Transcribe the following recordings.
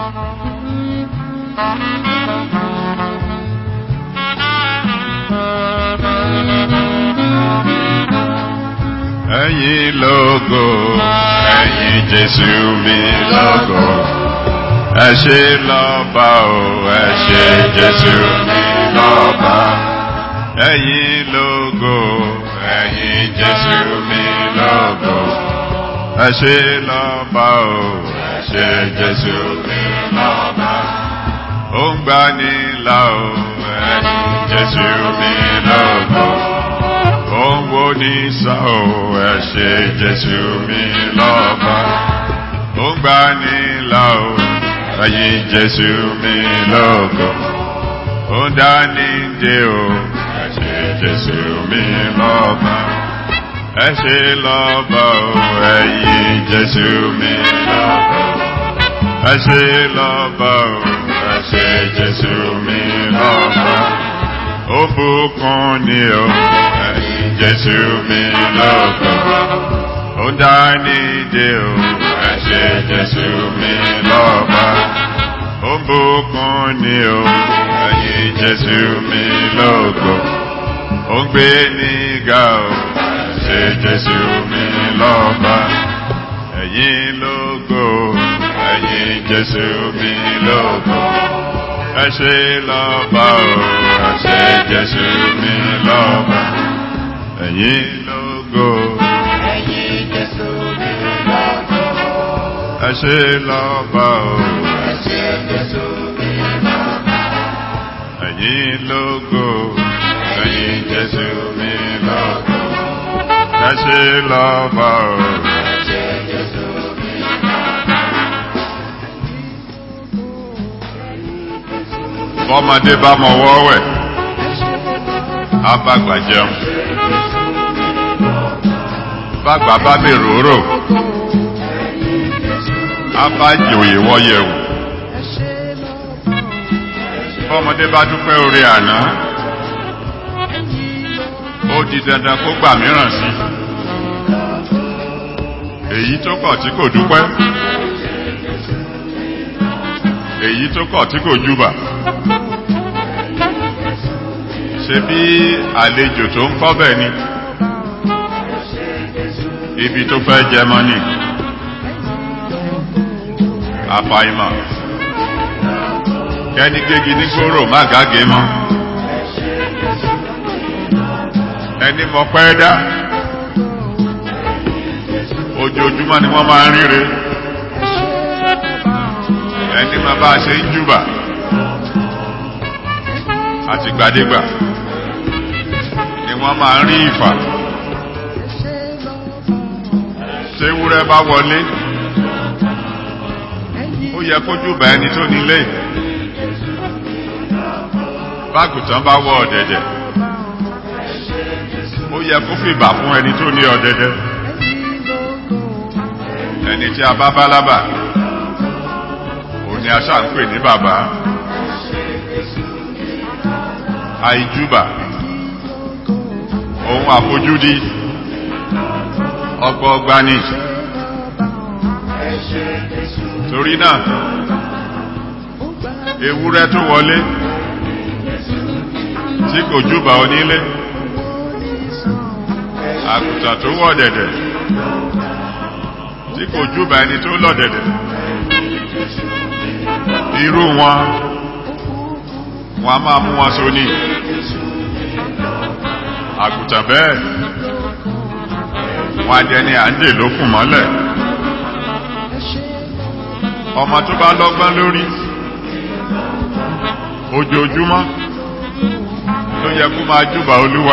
Ẹ̀yin lógo, ẹ̀yin Jésù mi lógo. Ẹ ṣé lọ́ba o, ẹ ṣé Jésù mi lọ́ba. Ẹ̀yin lógo, ẹ̀yin Jésù mi lógo. Ẹ ṣé lọ́ba o, ẹ ṣé Jésù mi lọ́ba. Ó ń gbani là o, ẹ̀yin Jésù mi lógo òun wo ní sá o ẹ ṣé jésù mi lọ́ba ó ń gbà ní là o ẹ̀yin jésù mi lógo ó ń dá ní dé o ẹ ṣé jésù mi lọ́ba ẹ ṣé lọ́ba o ẹ̀yin jésù mi lọ́ba ẹ ṣé lọ́ba o ẹ ṣé jésù mi lọ́ba ó bùkún ni o ẹ̀yin jésù mi lọ́kàn ó dání dé o ẹ ṣé jésù mi lọ́ba ó bùkún ni o ẹ̀yin jésù mi lọ́kàn ó gbé nígà o ẹ ṣé jésù mi lọ́ba ẹ̀yin lógo ẹ̀yin jésù mi lọ́kàn ẹ ṣé lọ́ba o ẹ ṣé jésù mi lọ́ba ẹ̀yin lógo Ẹ̀yin Jésù mi lógo. ẹ ṣé lọ́ba o Ẹ ṣé Jésù mi lógo. ẹ̀yin lógo ẹ̀yin jésù mi lógo ẹ ṣé lọ́ba o Ẹ ṣé Jésù mi lógo. bọ́mọdé bá mọ wọ́wẹ̀ á bá gbà jẹun bàgbà bá mi ròrò á bá jòyè wọ́yẹ̀wò bọ́mọdé bá dúpẹ́ orí àná ó di dandan kó gbà mìíràn sí èyí tó kọ̀ tí kò dúpẹ́ èyí tó kọ̀ tí kò júbà ṣe bí àlejò tó ń kọ́ bẹ̀ ni ibi tó fẹ́ jẹ mọ́ ni àfàìmọ̀ kẹ́ni gégi ní gbòòrò má gágé mọ́ ẹni mọ̀ pẹ́ dá ojoojúmọ́ ni wọ́n máa ń ríre ẹni máa bá a ṣe ń júbà àtìgbàdégbà ni wọ́n máa ń rí ìfà ṣéwúrẹ́ bá wọlé ó yẹ kó júbà ẹni tó nílé bágùtàn bá wọ ọ̀dẹ̀dẹ̀ ó yẹ kó fìbà fún ẹni tó ní ọ̀dẹ̀dẹ̀ ẹni tí a bá bá lábà òun ni a ṣáà ń pè ní bàbá àìjúbà ohun àfojúdi ọgbọọgba ni torí náà ewúrẹ́ tó wọlé tí kò júbà onílé àgùntàn tó wọ̀ dẹ̀dẹ̀ tí kò júbà ẹni tó lọ̀ dẹ̀dẹ̀ irú wọn wọn a máa mú wọn sóní àgùntàn bẹ́ẹ̀ wọn adẹni à ń dè lókùn mọ́lẹ̀ ọmọ tó bá lọ́gbọ́n lórí ojoojúmọ́ ló yẹ kó máa júbà olúwa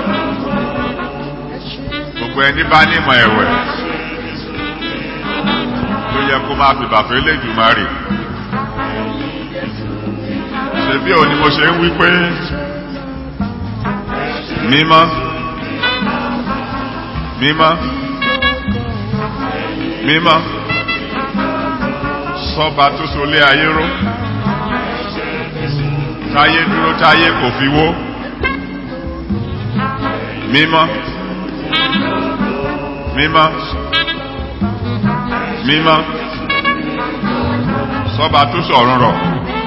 gbogbo ẹni bá nímọ̀ ẹ̀wẹ̀ ló yẹ kó máa fi bàfẹ́ lẹ́dùmarè ṣebí òní mo ṣe ń wí pé mímọ́ mímọ́ mímọ́ sọba tó solé ayé ró táyé dúró táyé kò fi wó mímọ́ mímọ́ mímọ́ sọba tó sọ̀run rọ̀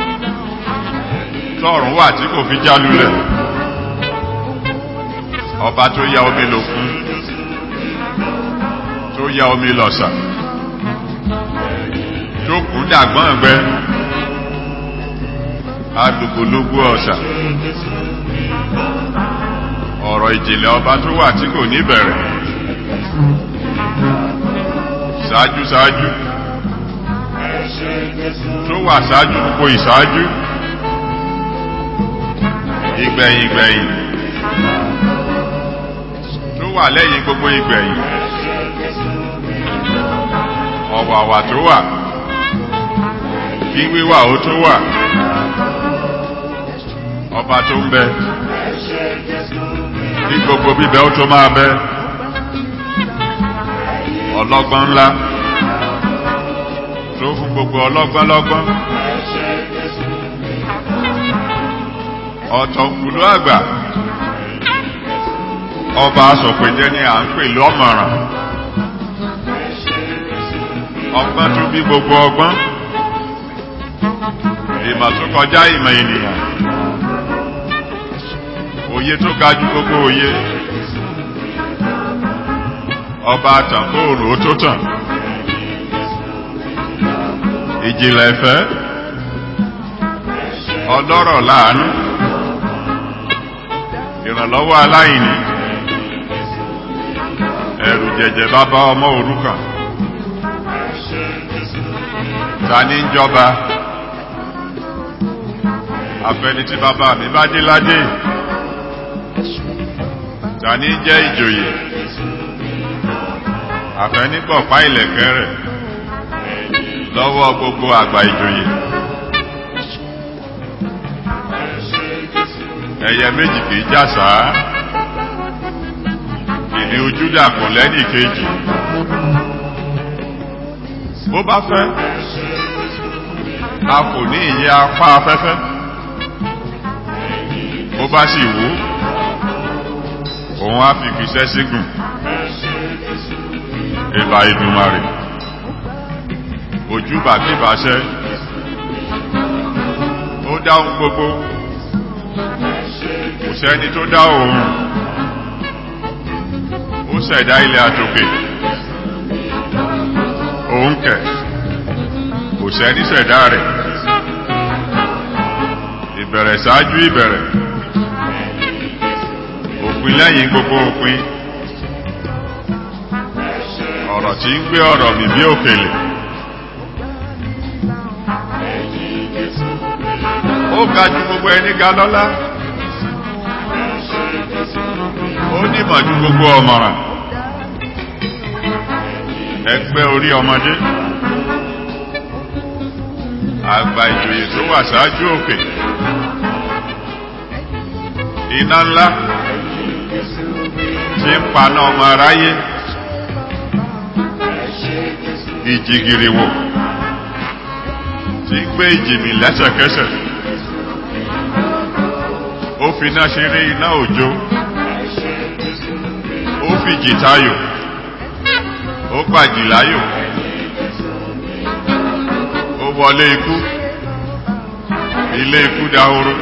tọ́run wà tí kò fi já lulẹ̀ ọba tó ya omi lòkun tó ya omi lọ̀sà tó kú dàgbọ́n ẹgbẹ́ agbègbòlógún ọ̀sà ọ̀rọ̀ ìjìnlẹ̀ ọba tó wà tí kò ní bẹ̀rẹ̀ ṣáájú ṣáájú tó wà ṣáájú gbogbo ìṣáájú ìgbẹ̀yìn ìgbẹ̀yìn tó wà lẹ́yìn gbogbo ìgbẹ̀yìn ọ̀wàwà tó wà kí wíwà ó tó wà ọba tó ń bẹ kí gbogbo bíbẹ ó tó máa bẹ ọlọ́gbọ́n ńlá tó fún gbogbo ọlọ́gbọ́n lọ́gbọ́n ọ̀tọ̀kùlú àgbà ọba asọ̀pẹ̀jẹ́ ni à ń pè lọ́mọ̀ràn ọgbọ́n tó bí gbogbo ọgbọ́n ìmọ̀ tó kọjá ìmọ̀ ènìyàn òye tó ga ju gbogbo òye ọba àtàn kóòrò ó tó tàn ìjìnlẹ̀ ìfẹ́ ọlọ́rọ̀ láàánú ìrànlọ́wọ́ aláìní ẹ̀rù jẹ̀jẹ̀ bàbá ọmọ òrukàn ta ní ń jọba àfẹni tí bàbá mi bá dé ládé ta ní jẹ́ ìjòyè àfẹnigbọ̀pá ìlẹ̀kẹ́ rẹ̀ lọ́wọ́ gbogbo àgbà ìjòyè ẹ̀yẹ méjì kìí jàsá ìní ojúdà kò lẹ́nì kejì bó bá fẹ́ a kò ní ìyẹ apá afẹ́fẹ́ bó bá sì wú òun á fi kìsẹ́ sígùn ìbà ìdùnmarè ojú bàbíbàṣẹ́ ó dáhùn gbogbo kò sẹ́ni tó dá òun ó ṣẹ̀dá ilẹ̀ àtòkè òun kẹ̀ kò sẹ́ni ṣẹ̀dá rẹ̀ ìbẹ̀rẹ̀ ṣáájú ìbẹ̀rẹ̀ òpin lẹ́yìn gbogbo òpin ọ̀rọ̀ tí ń gbé ọ̀rọ̀ mi bí òkèlè ó ga ju gbogbo ẹni ga lọ́lá ó nímọ̀ ju gbogbo ọmọràn ẹgbẹ́ orí ọmọdé àgbà ìjòyè tó wà ṣáájú òkè iná ńlá tí ń paná ọmọ aráyé ìjìgìrì wò tí ń gbé ìjìmì lẹ́sẹ̀kẹsẹ̀ ó fi iná ṣeré iná òjò ó fi jìtayò ó gbàjì láyò ó wọlé ikú ilé ikú dahoro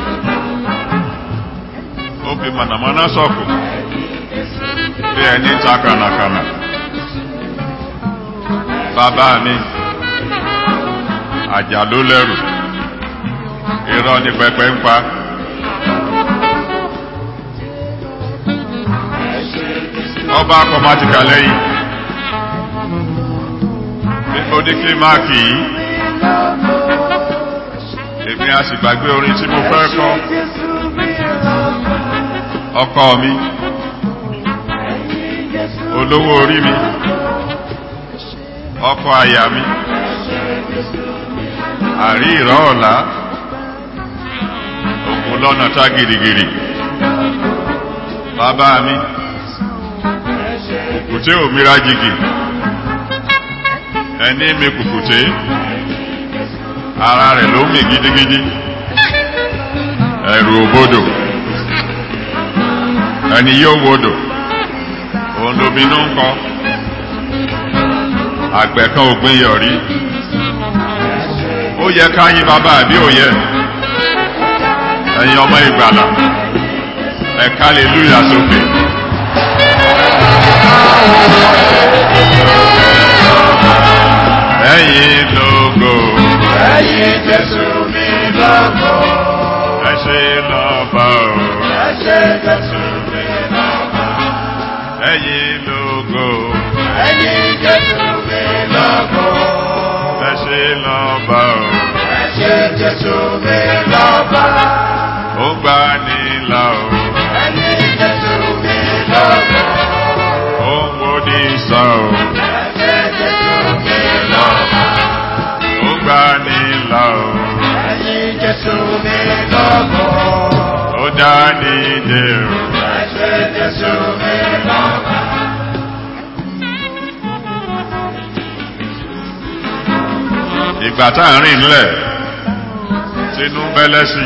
ó fi mànàmáná sọ̀kù bí ẹni ta kànàkànà bàbá mi àjà ló lẹ́rù irọ́ ní pẹpẹ ń pa. ọba akọmatika lẹ́yìn ó ní kírímáàkì yìí èmi a sì gbàgbé orin tí mo fẹ́ kọ ọkọ mi olówó orí mi ọkọ àyà mi àrí ìrọ̀ ọ̀la òkú lọ́nà tá gìrìgìrì bàbá mi kùkùté òmìnira jìgì ẹni mi kùkùté ara rẹ̀ ló mì gidigidi ẹ̀rù òbodò ẹni yóò wodò òun lóminú ń kọ àgbẹ̀ kan ògbìn yọ̀rí yẹ ká yín bàbá àbí ò yẹ ẹ̀yin ọmọ ìgbàlà ẹ̀ka lè lùyà sókè. ẹ̀yin lógo Ẹyin Jésù mi lọ́gọ̀. ẹ ṣe lọ́ba o Ẹ ṣé Jésù mi lọ́gọ̀. ẹ̀yin lógo Ẹyin Jésù mi lọ́gọ̀. ẹ ṣe lọ́ba o Ẹ ṣé Jésù mi lọ́gọ̀. ó gbà nílà o Ẹyin Jésù mi lọ́gọ̀. ó ń wo ní sàn o Ẹ ṣé Jésù mi lọ́gọ̀. ó gbà nílà o Ẹyin Jésù mi lọ́gọ̀. ó dá nídè o. Ẹ ṣé Jésù mi lọ́gọ̀. ìgbà tá à ń rìn nílẹ̀ tínú bẹ́lẹ́ sí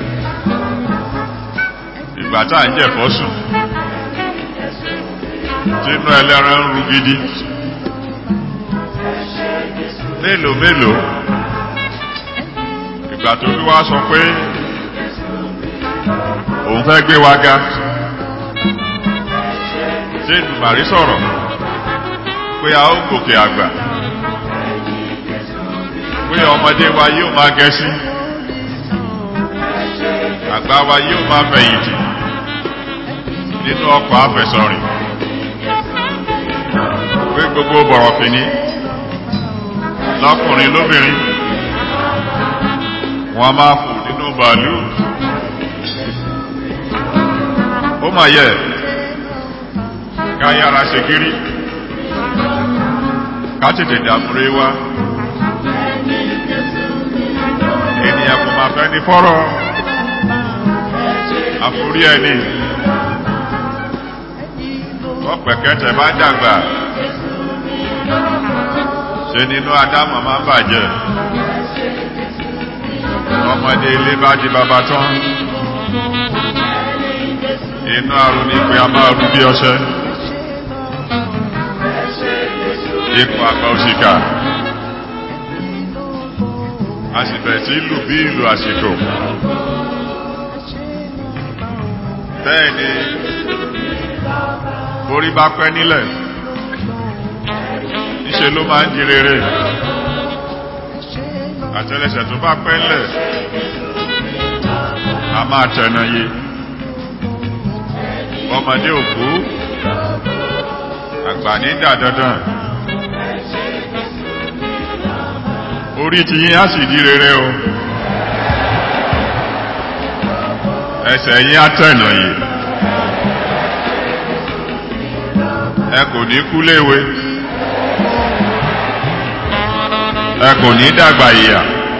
ìgbà tá à ń jẹ̀fọ́ sùn tínú ẹlẹ́ran ń ru gidi mélòó mélòó ìgbà tó fi wá sọ pé òun fẹ́ gbé wa ga tí ìdùmàrí sọ̀rọ̀ pé a ó gòkè àgbà pé ọmọdé wa yóò máa gẹ̀ẹ́sí àgbà wa yóò máa fẹ̀yìntì nínú ọkọ̀ afẹ̀sọ̀rìn pé gbogbo bọ̀rọ̀fìní lọ́kùnrin lóbìnrin wọn máa fò nínú bàálù ó mà yẹ ká yára ṣe gírí ká tètè dàmúre wá ènìyàn kò máa fẹ́ ní fọ́rọ̀ àforí ẹni ọ̀pẹ̀kẹ́tẹ̀ bá dàgbà ṣe nínú adámọ̀ máa ń bàjẹ́ ọmọdé ilé bá di bàbá tán inú àrùn ní pé a máa rú bí ọṣẹ ipò àgbà òṣìkà a sì bẹ̀rẹ̀ sí lù bí ìlú àsìkò bẹ́ẹ̀ ni borí bá pẹ́ nílẹ̀ níṣe ló máa ń di rere àtẹ́lẹsẹ̀ tó bá pẹ́ nílẹ̀ a máa tẹ̀nà yé ọmọdé òkú àgbà ní dàdandan orí ti yín á sì di rere o ẹsẹ̀ yín á tẹ̀nà yé ẹ kò ní kú léwe ẹ kò ní dàgbà ìyà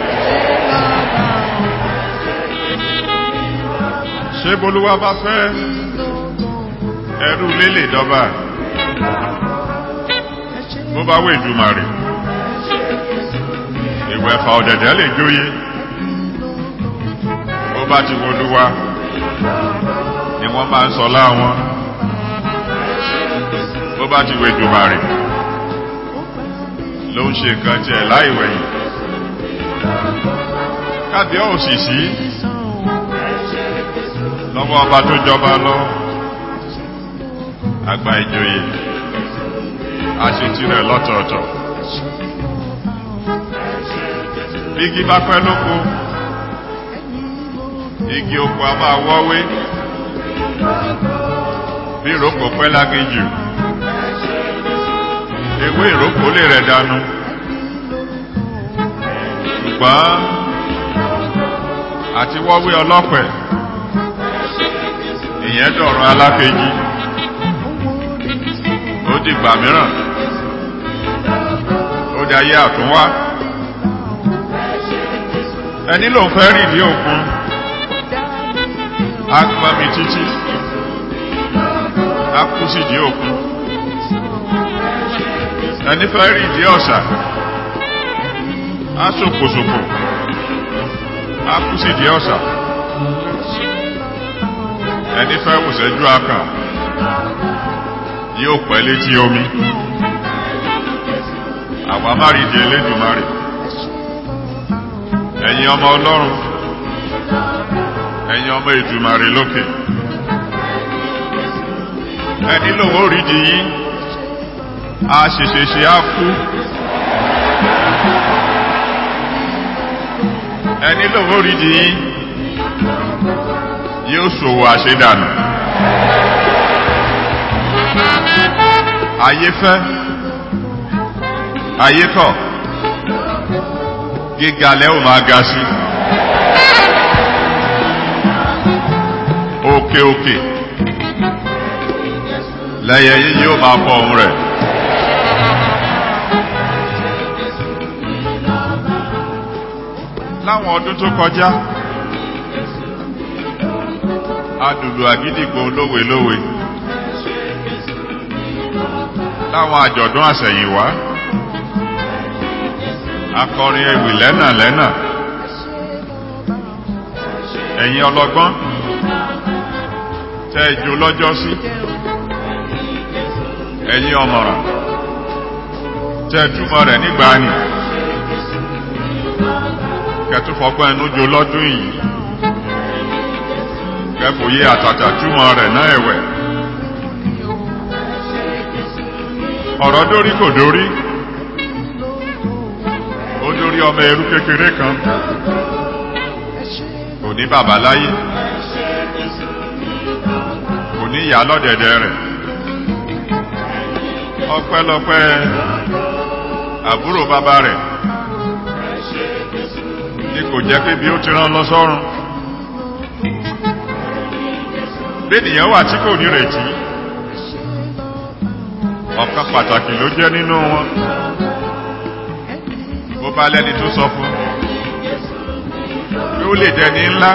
ṣé bolúwa bá fẹ́ ẹrú lélè dọ́bà bó bá wé ìdúmàrè ìwẹ̀ ẹ̀fà ọ̀dẹ̀dẹ̀ lè jóyé bó bá ti wolúwa ni wọ́n máa ń sọ láwọn bó bá ti wé ìdúmàrè ló ń ṣe nǹkan tiẹ̀ láìwẹ̀yìn kábíọ́ òṣìṣì lọ́wọ́ ọba tó jọba lọ àgbà ìjòyè àṣetì rẹ̀ lọ́tọ̀ọ̀tọ̀ igi bá pẹ́ lóko igi oko a máa wọ́wé bí ìrókò pẹ́ lágéjù ewé ìrókò lè rẹ̀ dànù ṣùgbọ́n àti wọ́wé ọlọ́pẹ̀ ìyẹn dọ̀rọ̀ alákejì ó dìgbà mìíràn ó dayé àtúnwá ẹni ló ń fẹ́ rìn ní òkun á gbọ́n mi títí á kú sí di òkun ẹni fẹ́ rìn ní ọ̀sà á ṣòkòṣòkò á kú sí di ọ̀sà ẹni fẹ́ wòṣẹ́jú akàn yóò pẹ́ létí omi àwa má rí di elédùmarè ẹ̀yin ọmọ ọlọ́run ẹ̀yin ọmọ ìdùmarè lókè ẹni lòun ò rí di yín a ṣèṣèṣe á kú ẹni lòun ò rí di yín yóò ṣòwò àṣedànù ayé fẹ́ ayé kọ̀ gíga lẹ́ ò máa ga sí òkè òkè lẹ́yẹ yín yóò máa fọ ohun rẹ̀. láwọn ọdún tó kọjá adùlù àgídìgbò lówelówe láwọn àjọ̀dún àsẹ̀yìnwá akọrin ewì lẹ́nà lẹ́nà ẹ̀yin ọlọ́gbọ́n tẹ́ ìjó lọ́jọ́ sí ẹ̀yin ọmọràn tẹ́ túmọ̀ rẹ̀ nígbàanì kẹtùfọ́gbọ́n ẹnu jó lọ́dún yìí kẹfòye àtàtà túmọ̀ rẹ̀ náà ẹ̀wẹ̀ ọ̀rọ̀ dórí kò dórí ó dórí ọmọ ẹrú kékeré kan kò ní bàbá láyé kò ní ìyá lọ́dẹ̀dẹ̀ rẹ̀ ọpẹ́lọpẹ́ àbúrò bàbá rẹ̀ ní kò jẹ́ pé bí ó ti rán lọ sọ́run bẹ́ẹ̀nìyàn wà tí kò ní retí ọ̀kan pàtàkì ló jẹ́ nínú wọn bó bá lẹ́ni tó sọ fún pé ó lè dẹni ńlá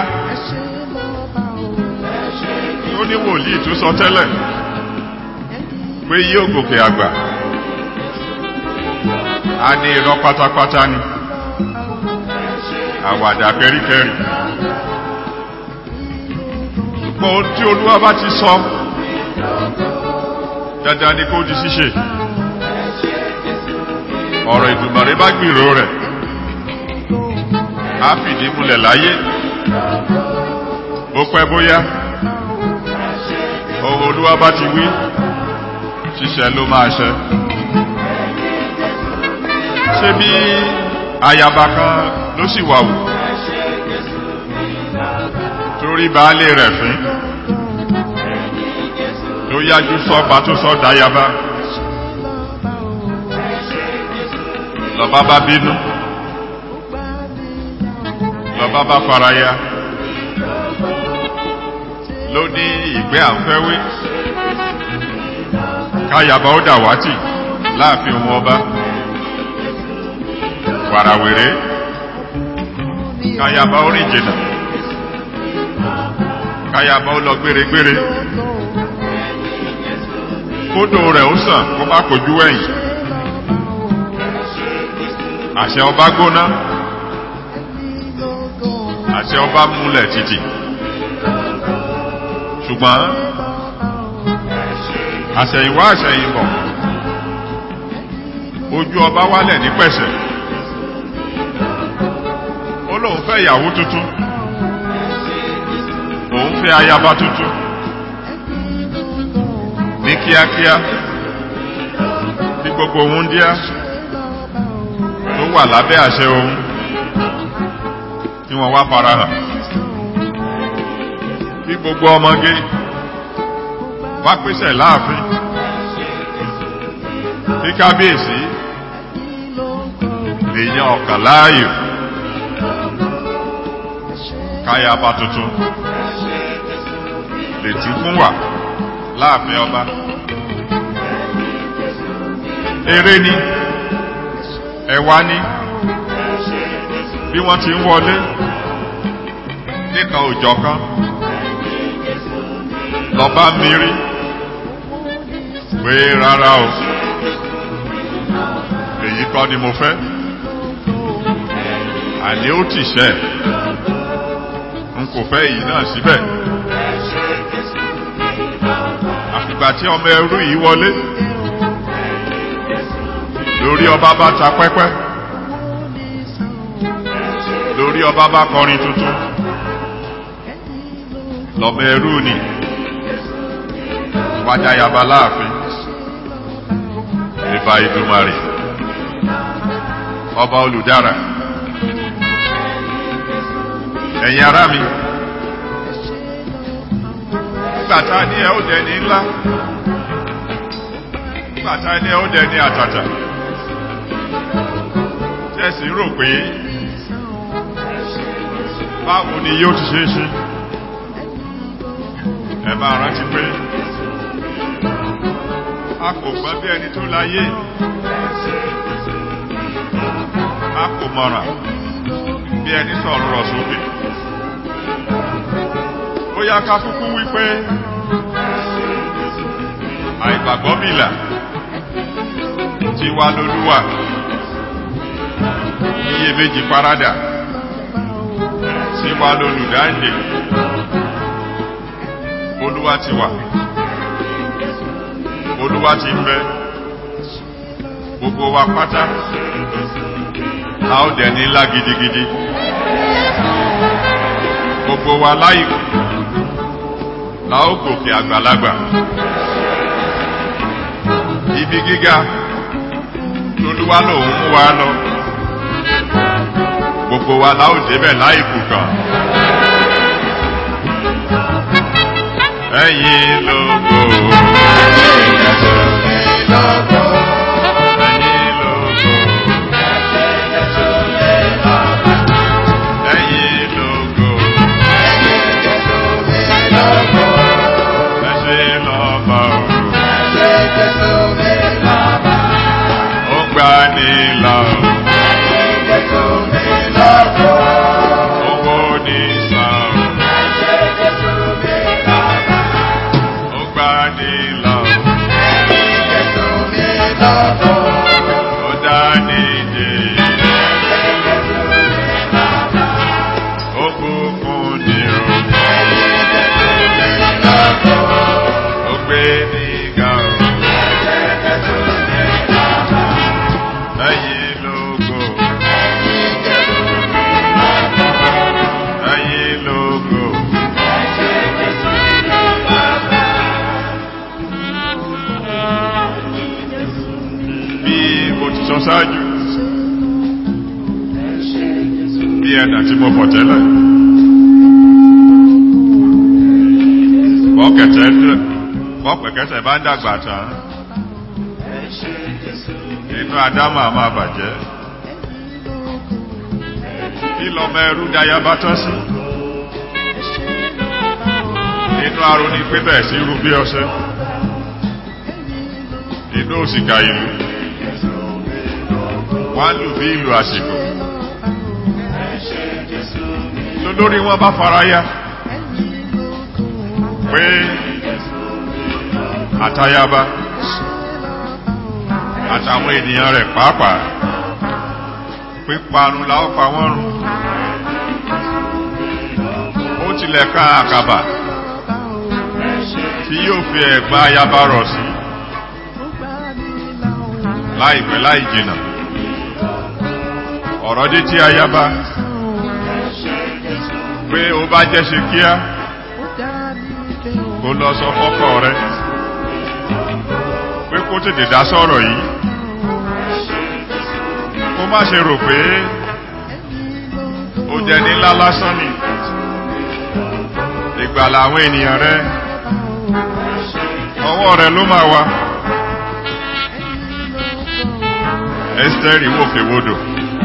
ó ní wòlíì tó sọ tẹ́lẹ̀ pé yóò gòkè àgbà a ní irọ́ pátápátá ni àwàdà kẹríkẹrí ṣùgbọ́n ohun tí olúwa bá ti sọ dandan ni kó di ṣíṣe ọ̀rọ̀ ìdùmọ̀rẹ́ bá gbìrò rẹ̀ á fìdí múlẹ̀ láyé bó pẹ́ bóyá ohun olúwa bá ti wí ṣíṣẹ ló máa ṣẹ ṣé bí ayaba kan ló sì wà wù torí baálé rẹ̀ fín tó yájú sọ́ba tó sọ́ dayaba lọ́ba bá bínú lọ́ba bá faraya ló ní ìgbẹ́ àǹfẹ́wé káyaba ó dàwátì láàfin òun ọba wàràwèrè káyaba ó rìn jìnnà káyaba ó lọ gbéregbére kódò rẹ̀ ó sàn kó má kojú ẹ̀yìn àṣẹ ọba gbóná àṣẹ ọba múlẹ̀ títì ṣùgbọ́n àṣẹ̀yìnwá àṣẹ̀yìnbọ̀ ojú ọba wálẹ̀ ní pẹ̀sẹ̀ ó lóun fẹ́ ìyàwó tuntun òun fẹ́ ayaba tuntun ní kíákíá bí gbogbo òun díá tó wà lábẹ́ àṣẹ ohun tí wọ́n wá farahàn bí gbogbo ọmọge wá pèsè láàfin bí kábíyèsí èèyàn ọ̀kàn láàyò káyaba tuntun lè tí fún wà láàfin ọba eré ni ẹwà ni bí wọ́n ti ń wọlé nìkan òjọ̀ kan lọ́ba mírí pé rárá o èyí kọ́ ni mo fẹ́ àní ó ti ṣẹ́ n kò fẹ́ èyí náà síbẹ̀ àfìgbà tí ọmọ ẹrú yìí wọlé lórí ọba bá ta pẹ́pẹ́ lórí lórí ọba bá kọrin tuntun lọ́mọ ẹrú ni wájà yaba láàfin ìbá ìdúmarè ọba olùdára ẹ̀yin ará mi nígbàtá ní ẹ ó dẹni ńlá nígbàtá ní ẹ ó dẹni àtàtà tẹ́sí rò pé báwo ni yóò ti ṣe é ṣe ẹ máa rántí pé a kò gbọ́n bí ẹni tó láyé a kò mọ̀ràn bí ẹni sọ̀rọ̀ rọ̀ sókè ó yá ká kúkú wípé àìgbàgbọ́ bìlà ti wá lólúwà iye méjì parádà sí wá lólùdáǹdè olúwa ti wà olúwa ti ń bẹ gbogbo wa pátá a ó dẹ̀ ní ńlá gidigidi gbogbo wa láìkù la ó gòkè àgbàlagbà ibi gíga lolúwa lòun mú wa lọ gbogbo wa la ó débẹ̀ láìkù kan ẹ̀yin lógo ẹ̀yin lógo ẹ̀yin lógo ẹ ṣé lọ́ba o ó gbà ní là o owó ní sàn o ó gbà ní là o ó dá ní dé ó bùkún ní o ó gbé ní ga o ẹ̀yin lógo ẹ̀yin lógo. bí mo ti sọ ṣáájú bí ẹ̀dà tí mo fọ̀ tẹ́lẹ̀ bọ́pẹ̀kẹ́sẹ̀ bá ń dàgbà tán inú adámà máa bàjẹ́ kí lọmọ ẹrú daya bá tọ́ sí inú aró ní pé bẹ́ẹ̀ sí irú bí ọṣẹ inú òsìkà ìlú wọ́n lù bí ìlú àsìkò lórí wọn bá faraya pé àtayaba àtàwọn ènìyàn rẹ̀ pàápàá píparun la ó pa wọ́n run ó tilẹ̀ ká àkàbà tí yóò fi ẹ̀gbá ayaba rọ̀ sí láìpẹ́ láì jìnà ọ̀rọ̀ dé tí ayaba pé ó bá jẹ́ ṣe kíá kó lọ sọ fọ́kọ rẹ̀ pé kó tètè dá sọ̀rọ̀ yìí kó má ṣe rò pé ó jẹ́ ní ńlá lásán ni ìgbàlà àwọn ènìyàn rẹ̀ ọwọ́ rẹ̀ ló máa wá Ẹ́sítérì wòkèwodò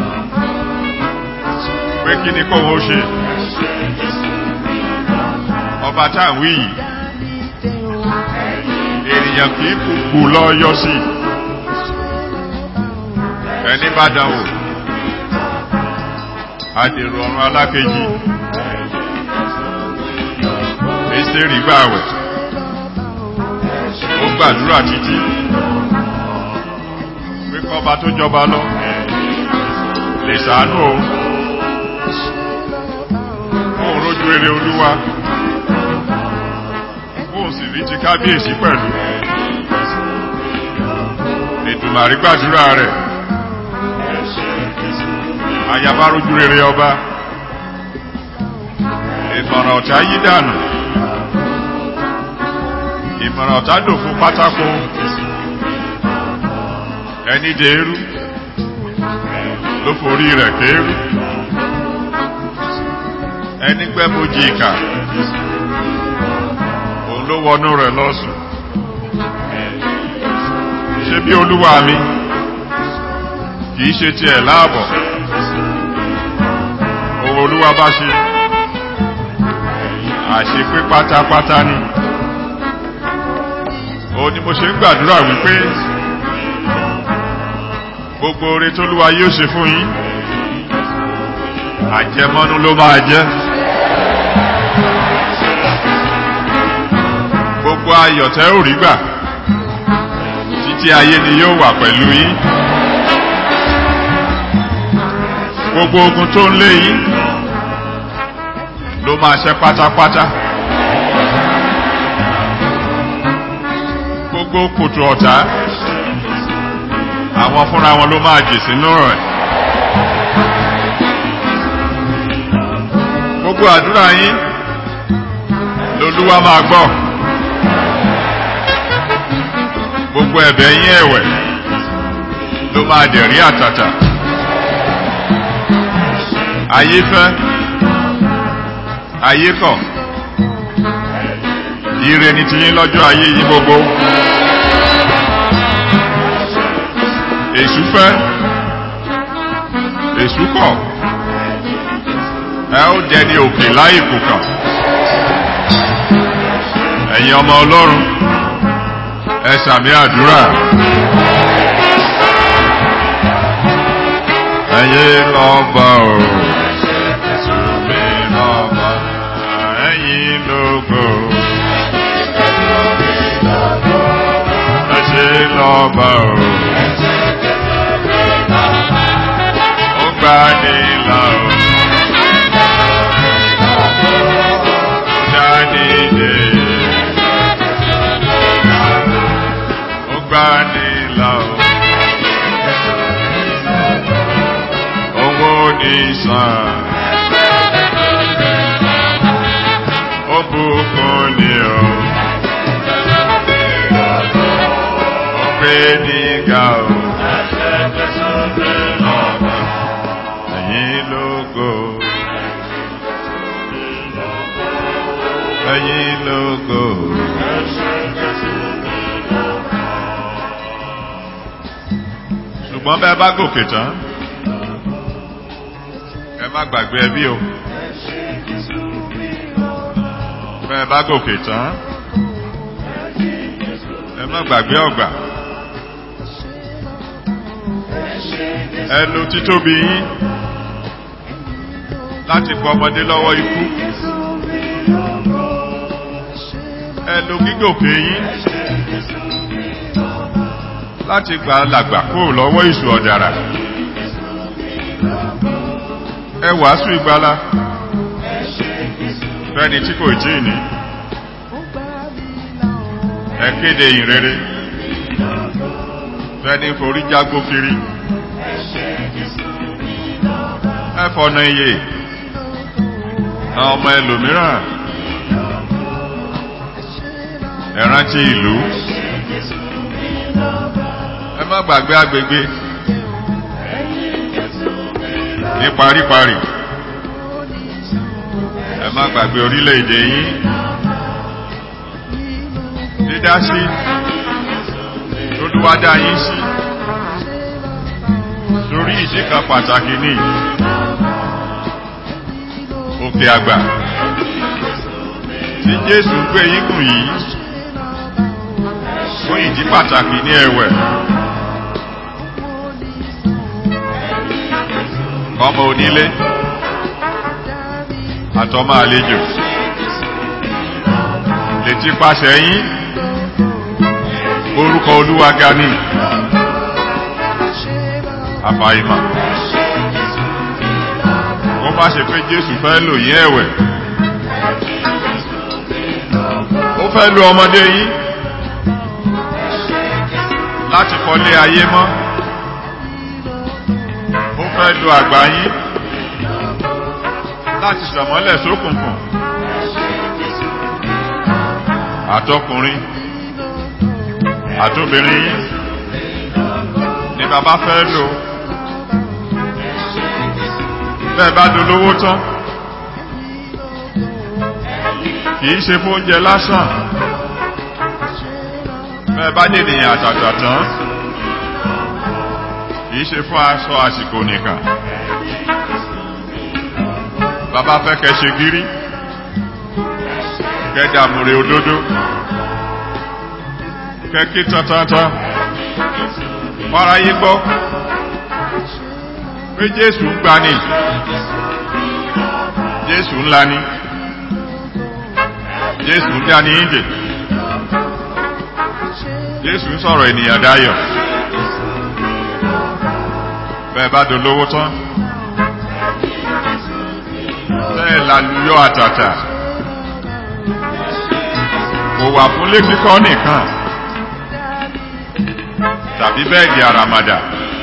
pé kí ni kóhun ó ṣe ọba tá à ń wí yìí ènìyàn kì í kúkú lọ yọ sí ẹni bá dánwò àdèrò ọ̀run alákejì Ẹ́sítérì gbààwẹ̀ ó gbàdúrà títí pé kọ́ba tó jọba lọ lè ṣàánú òun òun rójú rere olúwa òun sì rí ti kábíyèsí pẹ̀lú ètùmàrí gbàdúrà rẹ̀ ayaba rójú rere ọba ìmọ̀ràn ọ̀tá yí dànù ìmọ̀ràn ọ̀tá dòfo pátákó ẹni dèrú ló forí rẹ̀ kéérú ẹni gbẹ́mojì ìkà òun ló wọnú rẹ̀ lọ́sùn ṣé bí olúwa mi kìí ṣe tiẹ̀ láàbọ̀ ohun olúwa bá ṣe àṣepé pátápátá ni òun ni mo ṣe ń gbàdúrà wípé gbogbo oore tólúwa yóò ṣe fún yín àjẹmọ́nú ló máa jẹ́ gbogbo ayọ̀ tẹ́ ò rí gbà títí ayé ni yóò wà pẹ̀lú yín gbogbo ogun tó ń lé yín ló máa ṣẹ́ pátápátá gbogbo kòtò ọ̀tá àwọn fúnra wọn ló máa jì sínú rẹ̀ gbogbo àdúrà yín lolúwa máa gbọ́ gbogbo ẹ̀bẹ̀ yín ẹ̀wẹ̀ ló máa dẹ̀rí àtàtà ayé fẹ́ ayé kọ̀ ire ni tiyín lọ́jọ́ ayé yín gbogbo èṣù fẹ́ èṣù kọ̀ ẹ ó dẹni òkè láì kùkà ẹ̀yin ọmọ ọlọ́run ẹ sàmì àdúrà ẹ̀yin lọ́ba o mi lọ́ba ẹ̀yin lógo ẹ ṣe lọ́ba o ó gbà ní là o ó dá ní dé ó gbà ní là o. owó ní sàn. Ó bùkún ni o. Ó gbé ní ga o. Ẹ̀yin lógo. Ẹ̀yin lógo. Ṣùgbọ́n bẹ́ẹ̀ bá gòkè tán ẹ má gbàgbé ẹbí o bẹ́ẹ̀ bá gòkè tán ẹ má gbàgbé ọgbà ẹ lo títóbi yín láti pọ ọmọdé lọ́wọ́ ikú ẹ lo gígòkè yín láti gbà làgbà kúrò lọ́wọ́ ìṣù ọ̀dàrà ẹ wàásù ìgbàlá fẹ́ni tí kò tí ní ẹ kéde ìrere fẹ́ni forí jágbó kiri ẹ fọ̀nà iye àwọn ọmọ ẹlòmíràn ẹ rántí ìlú ẹ má gbàgbé agbègbè ní paríparí ẹ má gbàgbé orílẹ̀-èdè yín dídá sí lólúwádá yín sí torí ìdí kan pàtàkì ní òkè àgbà tí jésù gbé yín gùn yìí fún ìdí pàtàkì ní ẹ̀wẹ̀ ọmọ onílé àtọmọ àlejò lè ti pàṣẹ yín orúkọ olúwa ga ní àfàìmọ̀ ó má ṣe pé jésù fẹ́ lò yín ẹ̀wẹ̀ ó fẹ́ lo ọmọdé yín láti kọ́lé ayé mọ́ ó fẹ́ lo àgbà yín láti sọ̀mọ́lẹ̀ sókùnkùn àtọkùnrin àtobìnrin ni bàbá fẹ́ lò bẹ́ẹ̀ bá dolówó tán kìí ṣe fún oúnjẹ lásán bẹ́ẹ̀ bá dènìyàn àtàtà tán kìí ṣe fún aṣọ àsìkò nìkan bàbá fẹ́ kẹ́ ṣe gírí kẹ́ dàmúre òdodo kẹ́ kí tántántan fáráyé gbọ́ pé jésù ń gbani jésù ńlá ni jésù ń dání ìdè jésù ń sọ̀rọ̀ ènìyàn dáyọ̀ bẹ́ẹ̀ bá dolówó tán bẹ́ẹ̀ lálùyọ àtàtà kò wà fún létíkọ́ nìkan tàbí bẹ́ẹ̀dì àràmàdà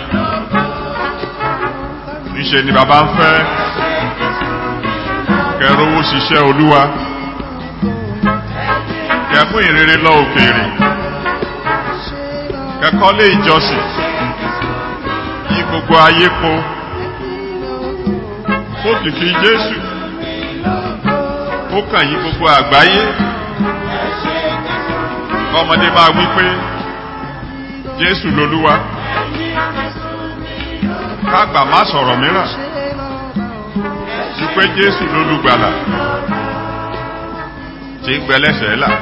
níṣe ni bàbá ń fẹ́ kẹrówó ṣiṣẹ́ olúwa kẹmú ìrere lọ òkèèrè kẹkọ́lé ìjọsìn yí gbogbo ayé po ó kìkì jésù ó kàn yí gbogbo àgbáyé ọmọdé máa wí pé jésù lolúwa kágbà má sọ̀rọ̀ mìíràn ju pé jésù lolùgbàlà tí ń gbẹlẹ́sẹ̀ là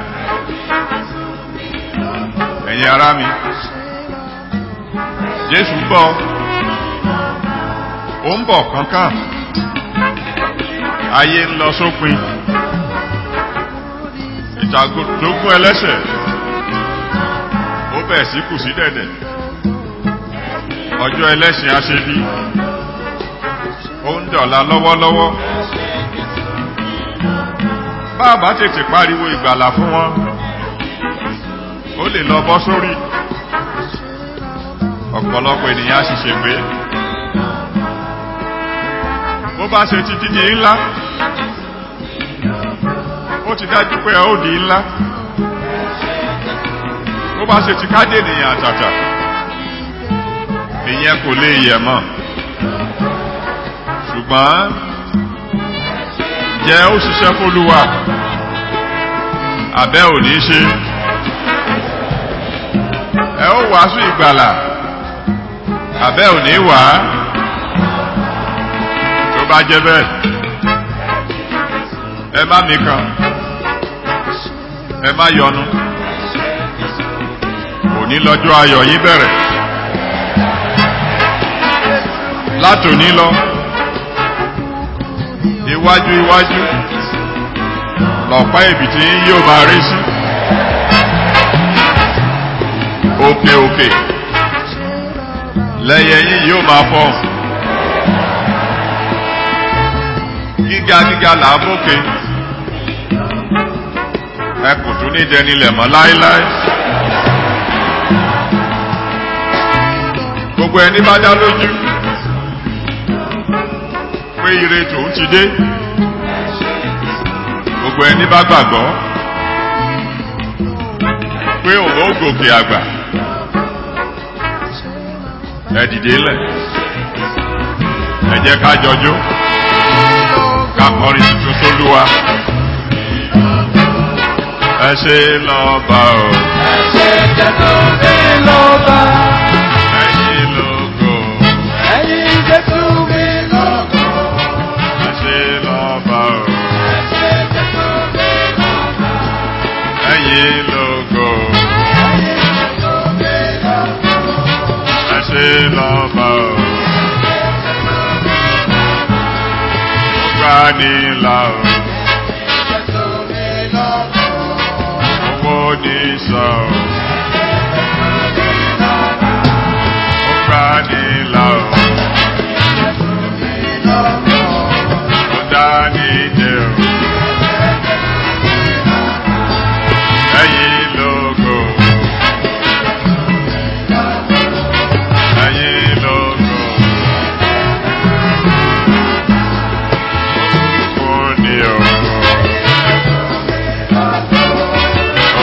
ẹ̀yin ará mi jésù bọ̀ ó ń bọ̀ kánkán ayé ń lọ sópin ìtàgógún ẹlẹ́sẹ̀ ó bẹ̀ sí kù sí dẹ̀dẹ̀ ọjọ́ ẹlẹ́sìn aṣebí ó ń dọ̀la lọ́wọ́lọ́wọ́ bàbá tètè pariwo ìgbàlà fún wọn ó lè lọ bọ́ sórí ọ̀pọ̀lọpọ̀ ènìyàn sì ṣègbé bó bá ṣe ti dídì ńlá ó ti dájú pé ó di ńlá bó bá ṣe ti káde ènìyàn àtàtà ìyẹn kò lè yẹ mọ́ ṣùgbọ́n jẹ́ ó ṣiṣẹ́ fólúwa àbẹ́ ò ní ṣe ẹ ó wàásù ìgbàlà àbẹ́ ò ní wà á tó bá jẹ́ bẹ́ẹ̀ ẹ má mi kan ẹ má yọnu òní lọ́jọ́ ayọ̀ yín bẹ̀rẹ̀ látòní lọ iwájú iwájú lọ̀pá ìbìtì yín yóò máa rí sí òkè òkè lẹ́yẹ yín yóò máa fọ́hùn gíga gíga là á mókè ẹ kò tún ní dẹnilẹ̀ mọ́ láéláé gbogbo ẹni bá dá lójú pé ire tòun ti dé gbogbo ẹni bá gbàgbọ́ pé òun ó gòkè àgbà ẹ dìde lẹ̀ ẹ jẹ́ ká jọjó ká kọrin tuntun sólúwa ẹ ṣe lọ́ba o Ẹ̀ṣẹ̀ Jésù mi lọ́ba. ẹ̀yin lógo Ẹ̀yin Jésù mi lọ́ba. ẹ ṣe lọ́ba o Ẹ̀ṣẹ̀ Jésù mi lọ́ba. ẹ̀yin lógo Ẹ̀yin Jésù mi lọ́ba. ẹ ṣe lọ́ba o ó gbà ní là o Jésù mi lọ́ba. owó ní sọ o ó gbà ní là o ó dá ní dé o ẹ̀yin lógo ẹ̀yin lógo ó ní o ó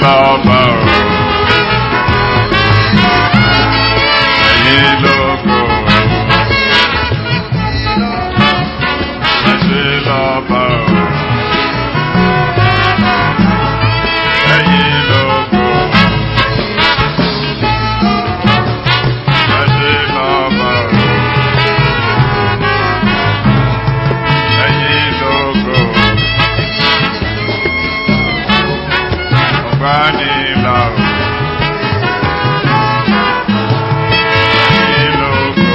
lọ́ba o. Ẹ̀yin lógo. Ẹ ṣé lọ́ba o. Ẹ̀yin lógo. Ẹ ṣé lọ́ba o. Ẹ̀yin lógo. Ọ̀gbánilá o. Ẹ̀yin lógo.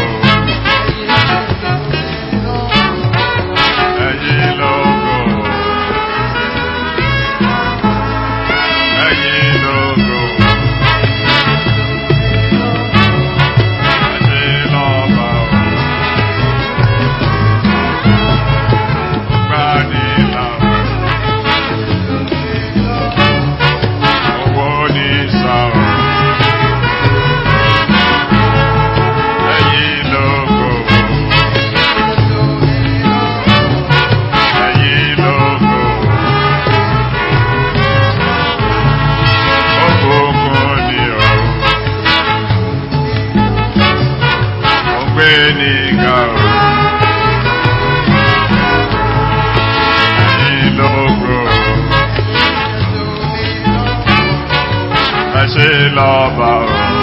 Ẹ̀yin lógo. Ẹ̀yin lógo. Ẹ ṣé lọ́ba o. Ọ̀gbánilá o. Owó ní sá o. Ẹ̀yin lógo. Ẹ̀yin lógo. Òkùnkùn ni o. Ògbé ní ga o. Ẹ̀yin lógo. Ẹ ṣé lọ́ba o.